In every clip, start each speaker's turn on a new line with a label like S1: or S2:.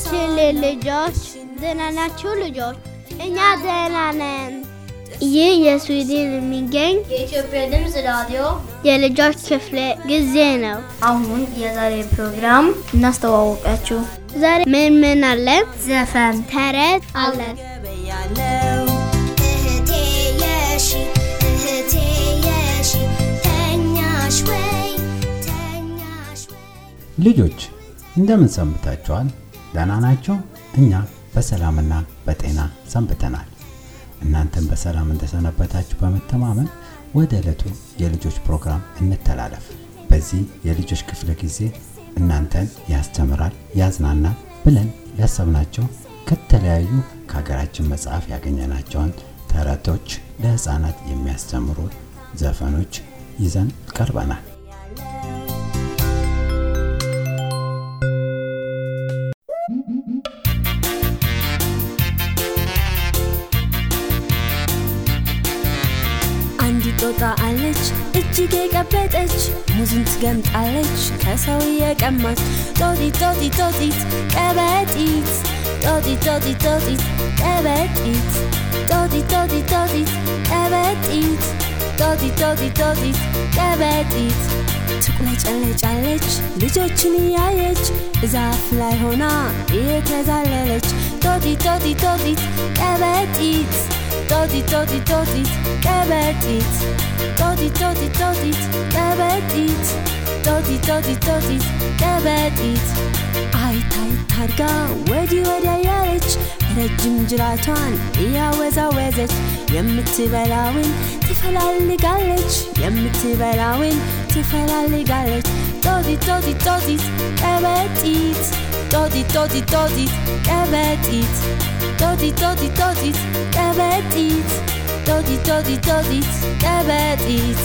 S1: ችል ልጆች ደህና ናችሁ ልጆች? እኛ ደህና ነን። ይህ የስዊድን የሚገኝ
S2: የኢትዮጵያ ድምፅ ራዲዮ
S1: የልጆች ክፍለ ጊዜ ነው።
S2: አሁን የዛሬ ፕሮግራም እናስተዋወቃችሁ።
S1: ዛሬ ምን ምን አለ?
S2: ዘፈን፣
S1: ተረት አለ።
S3: እህቴ የሺ እህቴ የሺ ተኛሽ ወይ ተኛሽ ወይ
S4: ልጆች እንደምን ሰንብታችኋል? ደህና ናቸው? እኛ በሰላምና በጤና ሰንብተናል። እናንተም በሰላም እንደሰነበታችሁ በመተማመን ወደ ዕለቱ የልጆች ፕሮግራም እንተላለፍ። በዚህ የልጆች ክፍለ ጊዜ እናንተን ያስተምራል፣ ያዝናናል ብለን ያሰብናቸው ከተለያዩ ከሀገራችን መጽሐፍ ያገኘናቸውን ተረቶች፣ ለህፃናት የሚያስተምሩ ዘፈኖች ይዘን ቀርበናል።
S5: አንዲት ጦጣ አለች እጅግ የቀበጠች ሙዝን ትገምጣለች ከሰው የቀማች ጦጢት ጦጢት ጦጢት ቀበጢት ጦጢት ጦጢት ጦጢት ቀበጢት ጦጢት ጦጢት ጦጢት ቀበጢት ጦጢት ጦጢት ጦጢት ቀበጢት ትቁለጨለጫለች ልጆችን እያየች ዛፍ ላይ ሆና እየተዛለለች ጦጢት ጦጢት ጦጢት ቀበጢት ጦጢት ጦጢት ጦጢት ቀበጢት ጦጢት ጦጢት ጦጢት ቀበጢት ጦጢት ጦጢት ጦጢት ቀበጢት አይታይ ታርጋ ወዲህ ወዲያ ያለች ረጅም ጅራቷን እያወዛወዘች የምትበላውን ትፈላልጋለች የምትበላውን ትፈላልጋለች ጦጢት ጦጢት ጦጢት ቀበጢት ጦጢት ጦጢት ጦጢት ቀበጢት ጦጢት ጦጢት ጦጢት ቀበጢት ጦጢት ጦጢት ጦጢት ቀበጢት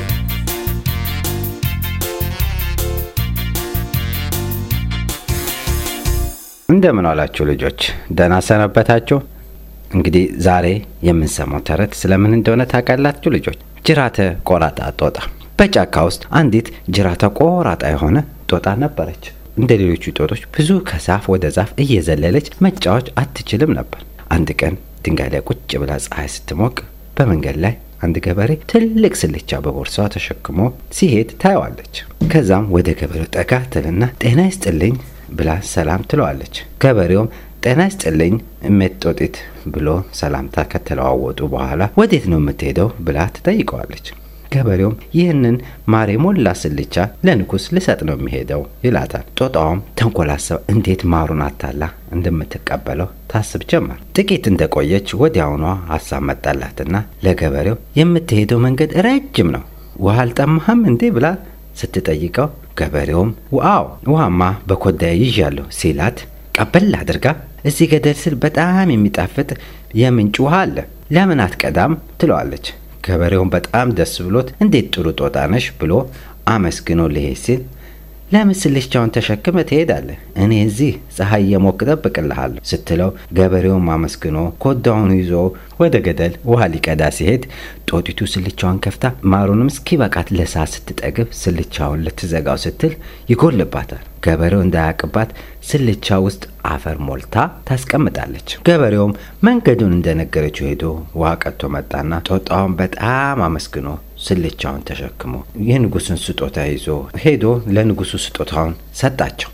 S6: እንደምን ዋላችሁ ልጆች፣ ደህና ሰነበታችሁ? እንግዲህ ዛሬ የምንሰማው ተረት ስለምን እንደሆነ ታውቃላችሁ ልጆች? ጅራተ ቆራጣ ጦጣ። በጫካ ውስጥ አንዲት ጅራተ ቆራጣ የሆነ ጦጣ ነበረች። እንደ ሌሎቹ ጦጦች ብዙ ከዛፍ ወደ ዛፍ እየዘለለች መጫወች አትችልም ነበር። አንድ ቀን ድንጋይ ላይ ቁጭ ብላ ፀሐይ ስትሞቅ በመንገድ ላይ አንድ ገበሬ ትልቅ ስልቻ በቦርሳዋ ተሸክሞ ሲሄድ ታየዋለች። ከዛም ወደ ገበሬው ጠጋ ትልና ጤና ይስጥልኝ ብላ ሰላም ትለዋለች። ገበሬውም ጤና ይስጥልኝ እሜት ጦጢት ብሎ ሰላምታ ከተለዋወጡ በኋላ ወዴት ነው የምትሄደው ብላ ትጠይቀዋለች። ገበሬውም ይህንን ማር የሞላ ስልቻ ለንጉስ ልሰጥ ነው የሚሄደው ይላታል። ጦጣዋም ተንኮላሰብ እንዴት ማሩን አታላ እንደምትቀበለው ታስብ ጀመር። ጥቂት እንደቆየች ወዲያውኗ ሀሳብ መጣላትና ለገበሬው የምትሄደው መንገድ ረጅም ነው፣ ውሃ አልጠማህም እንዴ ብላ ስትጠይቀው ገበሬውም ዋው ውሃማ በኮዳዬ ይዣለሁ ሲላት ቀበል አድርጋ እዚህ ገደል ስር በጣም የሚጣፍጥ የምንጭ ውሃ አለ ለምን አትቀዳም ትለዋለች። ገበሬውን በጣም ደስ ብሎት እንዴት ጥሩ ጦጣ ነሽ ብሎ አመስግኖ ሊሄድ ሲል ለምን ስልቻውን ተሸክመ ትሄዳለህ? እኔ እዚህ ፀሐይ እየሞቅ ጠብቅልሃለሁ ስትለው ገበሬውን አመስግኖ ኮዳውን ይዞ ወደ ገደል ውሃ ሊቀዳ ሲሄድ ጦጢቱ ስልቻውን ከፍታ ማሩንም እስኪበቃት ለሰዓት ስትጠግብ ስልቻውን ልትዘጋው ስትል ይጎልባታል። ገበሬው እንዳያቅባት ስልቻ ውስጥ አፈር ሞልታ ታስቀምጣለች። ገበሬውም መንገዱን እንደነገረችው ሄዶ ውሃ ቀጥቶ መጣና ጦጣውን በጣም አመስግኖ ስልቻውን ተሸክሞ የንጉስን ስጦታ ይዞ ሄዶ ለንጉሱ ስጦታውን ሰጣቸው።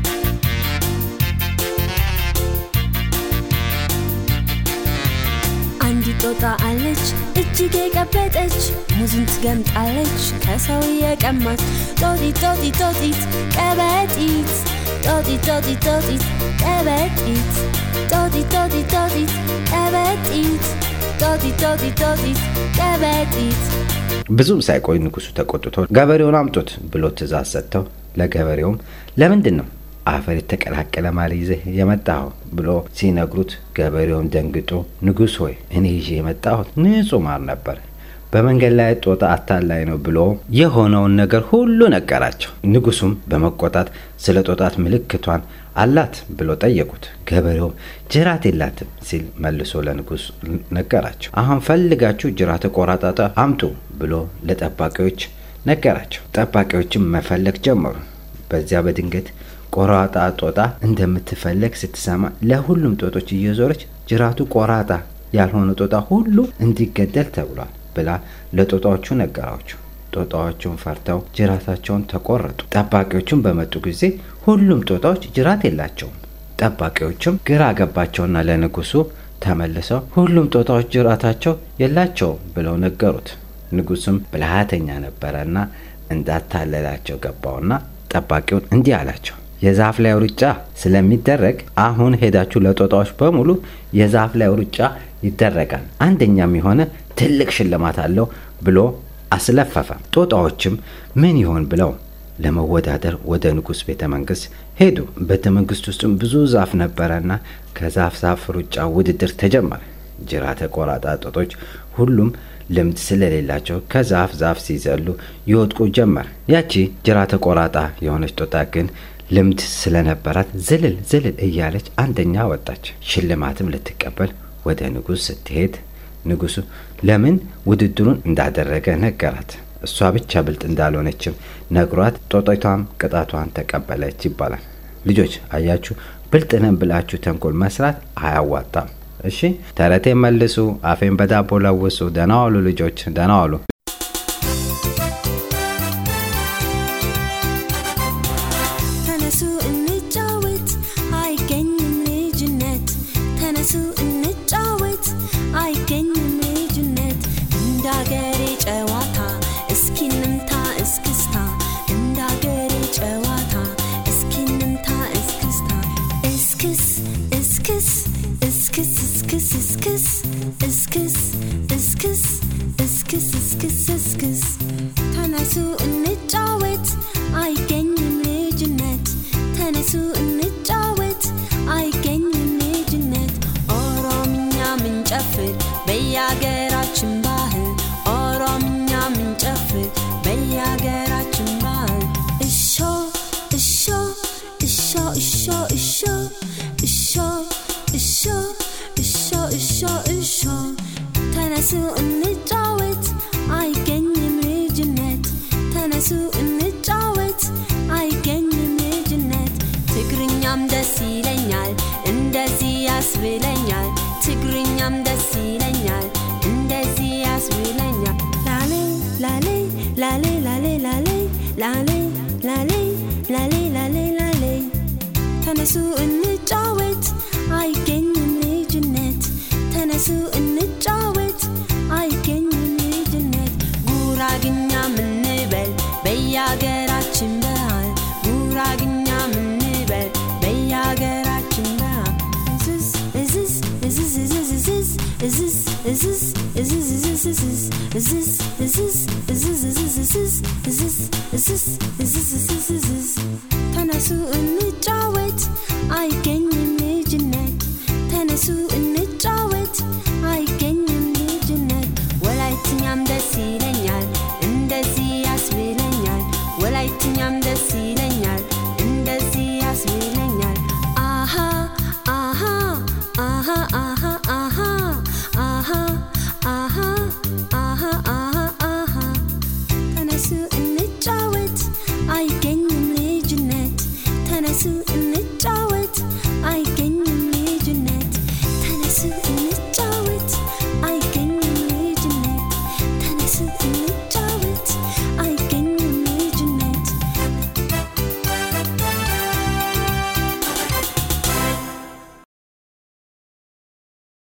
S5: አንዲት ጦጣ አለች እጅግ የቀበጠች ሙዝን ትገምጣለች ከሰው የቀማች ጦጢት ጦጢት ጦጢት ቀበጢት ጦጢት ጦጢት ጦጢት ቀበጢት ጦጢት ጦጢት ጦጢት ቀበጢት ጦጢት ጦጢት ጦጢት ቀበጢት
S6: ብዙም ሳይቆይ ንጉሱ ተቆጥቶ ገበሬውን አምጡት ብሎ ትእዛዝ ሰጥተው ለገበሬውም ለምንድን ነው አፈር የተቀላቀለ ማር ይዘህ የመጣኸው ብሎ ሲነግሩት ገበሬውም ደንግጦ ንጉሥ ሆይ እኔ ይዤ የመጣሁት ንጹህ ማር ነበር በመንገድ ላይ ጦጣ አታላይ ነው ብሎ የሆነውን ነገር ሁሉ ነገራቸው። ንጉሱም በመቆጣት ስለ ጦጣት ምልክቷን አላት ብሎ ጠየቁት። ገበሬውም ጅራት የላትም ሲል መልሶ ለንጉስ ነገራቸው። አሁን ፈልጋችሁ ጅራት ቆራጣጣ አምጡ ብሎ ለጠባቂዎች ነገራቸው። ጠባቂዎችም መፈለግ ጀመሩ። በዚያ በድንገት ቆራጣ ጦጣ እንደምትፈለግ ስትሰማ ለሁሉም ጦጦች እየዞረች ጅራቱ ቆራጣ ያልሆነ ጦጣ ሁሉ እንዲገደል ተብሏል ብላ ለጦጣዎቹ ነገራቸው። ጦጣዎቹን ፈርተው ጅራታቸውን ተቆረጡ። ጠባቂዎቹም በመጡ ጊዜ ሁሉም ጦጣዎች ጅራት የላቸውም። ጠባቂዎችም ግራ ገባቸውና ለንጉሱ ተመልሰው ሁሉም ጦጣዎች ጅራታቸው የላቸውም ብለው ነገሩት። ንጉሱም ብልሃተኛ ነበረና እንዳታለላቸው ገባውና ጠባቂውን እንዲህ አላቸው። የዛፍ ላይ ሩጫ ስለሚደረግ አሁን ሄዳችሁ ለጦጣዎች በሙሉ የዛፍ ላይ ሩጫ ይደረጋል፣ አንደኛም የሆነ ትልቅ ሽልማት አለው ብሎ አስለፈፈ። ጦጣዎችም ምን ይሆን ብለው ለመወዳደር ወደ ንጉሥ ቤተ መንግስት ሄዱ። ቤተ መንግስት ውስጥም ብዙ ዛፍ ነበረና ከዛፍ ዛፍ ሩጫ ውድድር ተጀመረ። ጅራተ ቆራጣ ጦጦች ሁሉም ልምድ ስለሌላቸው ከዛፍ ዛፍ ሲዘሉ ይወድቁ ጀመር። ያቺ ጅራተ ቆራጣ የሆነች ጦጣ ግን ልምድ ስለነበራት ዝልል ዝልል እያለች አንደኛ ወጣች። ሽልማትም ልትቀበል ወደ ንጉሥ ስትሄድ ንጉሱ ለምን ውድድሩን እንዳደረገ ነገራት። እሷ ብቻ ብልጥ እንዳልሆነችም ነግሯት ጦጣቷም ቅጣቷን ተቀበለች ይባላል። ልጆች አያችሁ፣ ብልጥ ነን ብላችሁ ተንኮል መስራት አያዋጣም። እሺ ተረቴ መልሱ፣ አፌን በዳቦ ለውሱ። ደህና ዋሉ ልጆች፣ ደህና ዋሉ።
S5: ተነሱ እንጫወት፣ አይገኝም ልጅነት። ተነሱ እንጫወት፣ አይገኝም ልጅነት። እንዳገሬ ጨዋታ እስኪ እንምታ እስክስታ፣ እንዳገሬ ጨዋታ እስኪ እንምታ እስክስታ። እስክስ እስክስ እስክስ እስክስ እስክስ እስክስ እስክስ እስክስ እስክስ እስክስ ተነሱ እንጫወት አይገኝም ልጅነት ተነሱ እንጫወት አይገኝም ልጅነት ኦሮምኛ ምንጨፍር በየአገራችን ባህል ኦሮምኛ ምንጨፍር በየአገራችን ባህል እሾ እሾ እሾ እሾ እሾ እሾ እሾ እሾ እሾ እሾ ተነሱ እንጫወት አይገኝም ልጅነት ተነሱ እንጫወት አይገኝም ልጅነት ትግርኛም ደስ ይለኛል እንደዚህ ያስብለኛል ትግርኛም ደስ ይለኛል እንደዚህ ያስብለኛል ላሌ ላሌ ላሌ ላሌ ላሌ ላሌ ላሌ ላሌ ላሌ ላሌ ተነሱ እንጫወት አይገኝም ልጅነት ተነሱ እንጫወት አይገኝም ልጅነት ጉራግኛ ምንበል በየአገራችን ባህል ጉራግኛ ምንበል በየአገራችን ባህል እዝዝ እዝዝ እዝዝ እዝዝ እዝዝ እዝዝ እዝዝ እዝዝ እዝዝ እዝዝ እዝዝ እዝዝ እዝዝ እዝዝ እዝዝ እዝዝ እዝዝ እዝዝ ተነሱ እንጫወት አይገኝም ልጅነት ተነሱ እንጫወት አይገኝም ልጅነት ወላይትኛም ደስ ይለኛል እንደዚህ ያስብለኛል ወላይትኛም ደስ ይለኛል እንደዚህ ያስብለኛል አሃ አሃ አሃ አሃ አሃ አሃ አሃ አሃ አሃ አሃ ተነሱ እንጫወት አይገኝም